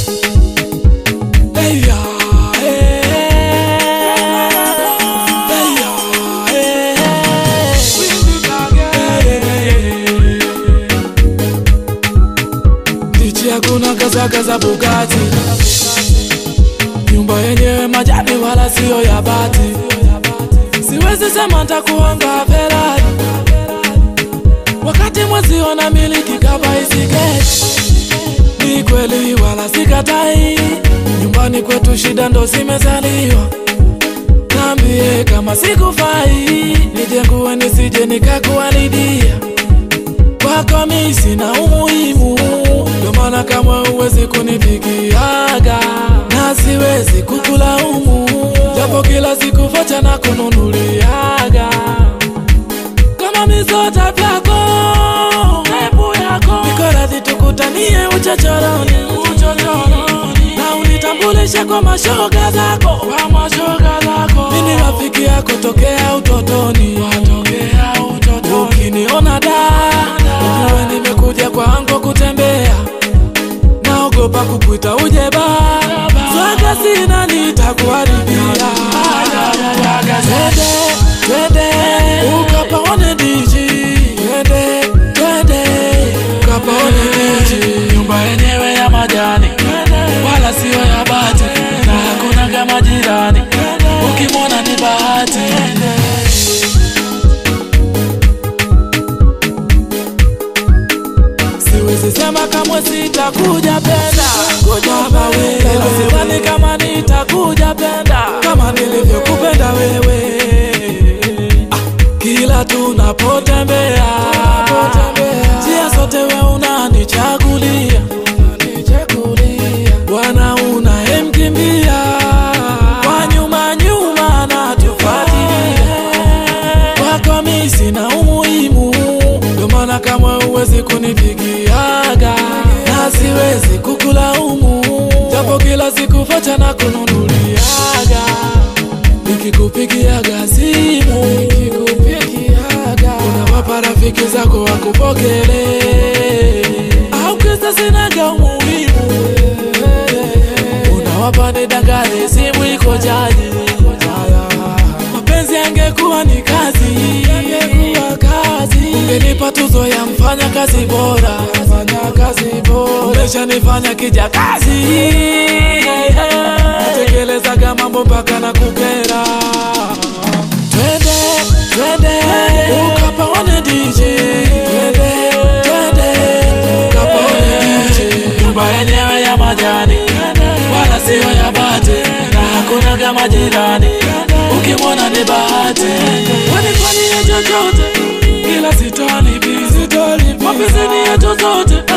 Hey, yeah, hey. Hey, yeah, hey. Ndichi hakuna gazagaza Bugatti, nyumba yenyewe majani wala siyo ya bati. Siwezi sema ntakuanga Ferrari wakati mwezi ona miliki kama isigeti. Ni kweli wala sikatai, nyumbani kwetu shida ndo zimezaliwa. Niambie kama sikufai, nijengue nisije nikakuharidia. Kwako mi sina umuhimu, ndo maana kama uwezi kunipigiaga na siwezi kukulaumu, japo kila siku vocha na kununuliaga kama misota vyako nebu yako niko radhi tukutanie uchochoroni uchochoroni na unitambulishe kwa mashoga zako kwa mashoga zako mimi rafiki yako tokea utotoni tokea utotoni ukiniona da ujue nimekuja kwangu kutembea naogopa kukuita uje ba swaga sina nitakuharibia twende twende ukapaone diji twende twende ukapaone diji nyumba yenyewe ya majani wala sio ya bati na hakuna kama jirani ukimwona ni bahati siwezi sema kamwe sitakuja penda kujaba wewe sidhani kama nitakuja penda kama nilivyokupenda wewe ah, kila tunapotembea njia zote we unanichagulia bwana unayemkimbia kwa nyuma nyuma natufuatilia kwako mi sina umuhimu, ndo maana kama uwezi kunipigiaga na siwezi kukulaumu, japo kila siku vocha na kununuliaga, nikikupigiaga simu nikikupigiaga, unawapa rafiki zako wakupokelee, au kisa sinaga umuhimu, unawapa nidangane, simu iko chaji mapenzi yangekuwa ni kazi, yangekuwa kazi. Ungenipa tuzo ya mfanya kazi bora, mfanya kazi bora. Umeshanifanya kija kazi, natekelezaga mambo mpaka na kukera. Twende twende ukapaone DJ, twende twende ukapaone DJ. Nyumba yenyewe ya majani wala sio ya bati, na hakuna kama jirani ukimwona ni bahati. Wanifanyie chochote ila sitolipi, sitolipi. Mapenzi ni yetu zote,